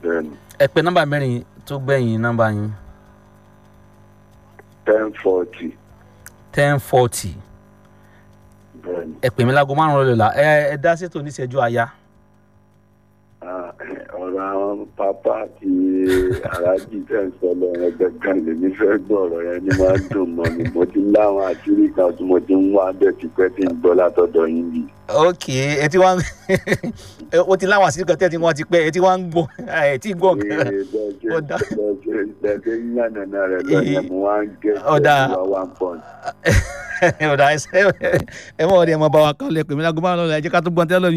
bẹ́ẹ̀ni ẹ pé nọ́mbà mẹ́rin tó gbẹ̀yìn nọ́mbà yín ten forty ten forty bẹ́ẹ̀ni ẹ pè mí láago márùn-ún lọ́la ẹ ẹ dá sétò oníṣẹ́jú aya Ah, ọ̀rọ̀ àwọn pápá àti aráàjì tẹ̀ ń sọ lọ yẹn gbẹ̀gàn lèmi fẹ́ gbọ́ ọ̀rọ̀ yẹn ni máa ń dùn mọ́ mi mo ti láwọn àṣírí kan tí mo ti ń wá bẹ́ẹ̀ tipẹ́ tí ń gbọ́ látọ̀dọ̀ yín yìí. ok ẹ ti wá ń o ti láwọn àṣírí kan tẹ́ tí wọ́n ti pẹ́ ẹ ti wá ń gbọ́ ẹ ti gbọ́ nǹkan Ó dá. bẹ́ẹ̀ yànnàná rẹ̀ lọ yẹn mo wá ń gé Ó dá. ìwà one point. ọ̀dà ẹ mọ̀ ọ́ di ẹ mọ̀ bá wa kọ́ lẹ pè mí láago márùn-ún lọ́la ẹ jẹ́ ká tó gbọ́n tẹ́lẹ̀